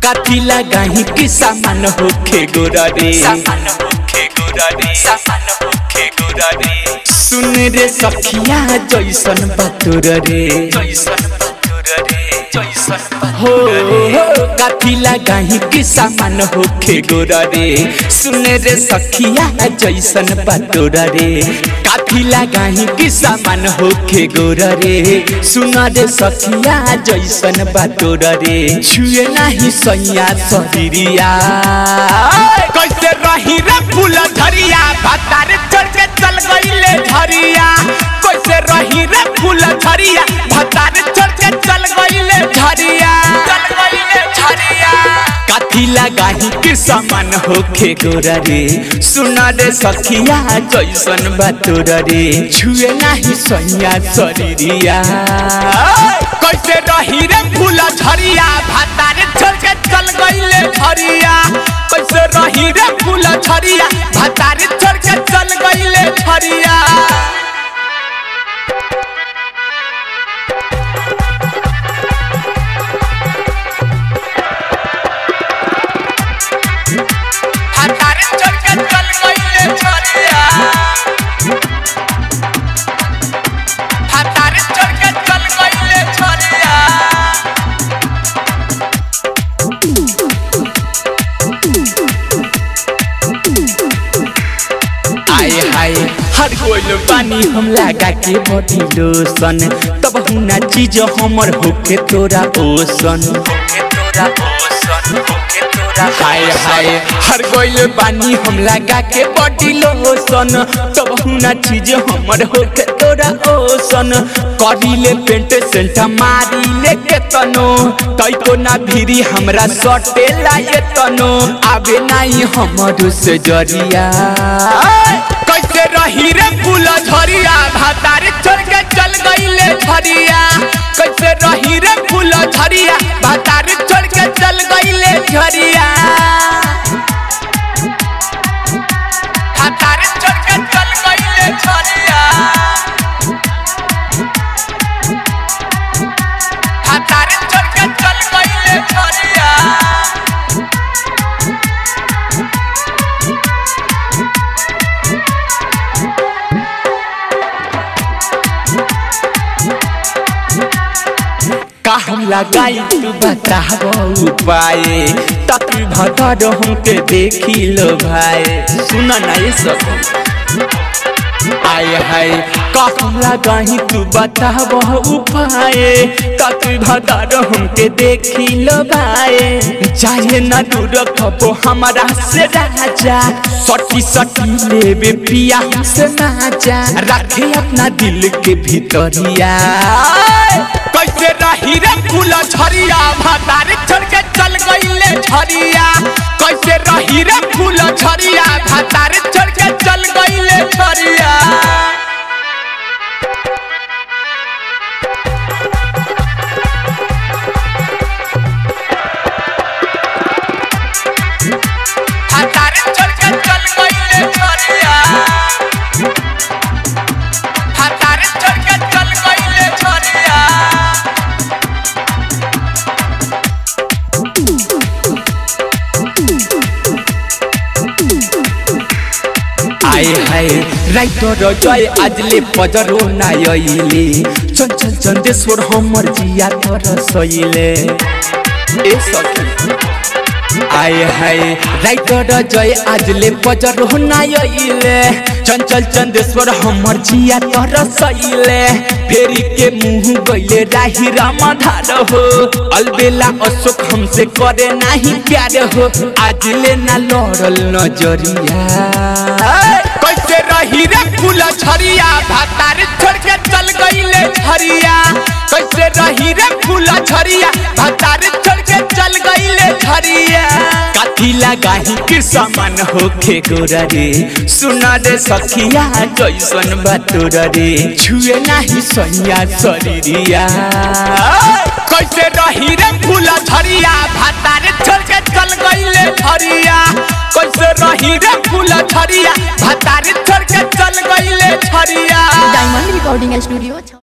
काठी लगाही कि सामान होखे गोरा रे सामान होखे गोरा रे सामान होखे गोरा रे सुन रे सखिया जैसन बातुर रे जैसन बतुर रे जैसन हो हो काठी लगाही कि सामान होखे गोरा रे सुन रे सखिया जैसन बातुर रे काठी लगाही कि सामान होखे गोरा रे सुन रे सखिया जैसन बातुर रे छुए नाही सैया शरीरिया कैसे रही रे फूल झरिया भतार चढ़ के चल गईले झरिया कैसे रही रे फूल झरिया भतार चढ़ के चल गईले झरिया चल गईले झरिया काठी लगाही के समान होखे गोरा रे सुना रे सखिया जैसन बातोर रे छुए नाही सैया शरीरिया कैसे रही रे फूल झरिया भतार चढ़ के चल गईले झरिया कैसे रही रे फूल झरिया भतार चढ़ के चल गईले झरिया हतारे चढ़ के चल गईले झरिया हतारे चढ़ के चल गईले झरिया आए हाय हर कोई पानी हम लगा के बॉडी लोशन तब हुना चीज हमर होके तोरा ओसन होके तोरा ओसन होके तोरा हाय हाय हर कोई पानी हम लगा के बॉडी लोशन तब हुना चीज हमर होके तोरा ओसन करीले पेंट सेंट मारीले के तनो तई को ना भिरी हमरा सटे लाए तनो आवे नाही हमर से जरिया कैसे रही रे फूल झरिया भातार चढ़ के चल गईले झरिया कैसे रही रे फूल झरिया भातार चढ़ के चल गईले झरिया हतारे चढ़ के चल गईले झरिया हतारे चढ़ के चल गईले झरिया का हम लगाई तू बताबो उपाय तक भतर हमके देखी लो भाई सुना ना ये सब आय हाय का हम लगाई तू बताबो उपाय तक भतर हमके देखी लो भाई चाहे ना दूर खबो हमारा से राजा सटी सटी लेबे पिया से नाजा रखे अपना दिल के भीतरिया कैसे रही रे फूल झरिया भातार चढ़ के चल गईले झरिया कैसे रही रे फूल झरिया भातार चढ़ के चल गईले झरिया हतारे चढ़ के चल गईले झरिया हतारे चढ़ के चल गईले झरिया आए हाय राइटर जय आजले पजरो नायले चंचल चंदेश्वर हमर जिया तर सइले ए सखी आए हाय राइटर जय आजले पजरो नायले चंचल चंदेश्वर हमर जिया तर सइले फेरी के मुंह गइले राही रामधार हो अलबेला अशोक हमसे करे नाही प्यार हो आजले ना लड़ल नजरिया कैसे रही रे फूल झरिया भातार छोड़ के चल गईले झरिया कैसे रही रे फूल झरिया भातार छोड़ के चल गईले झरिया काठी लगाही के समान होखे गोरा रे सुना रे सखिया जैसन बातोर रे छुए नाही सैया शरीरिया कैसे रही रे फूल झरिया भातार छोड़ के चल गईले झरिया कैसे रही रे फूल झरिया भातार छोड़ के चल गईले झरिया डायमंड रिकॉर्डिंग स्टूडियो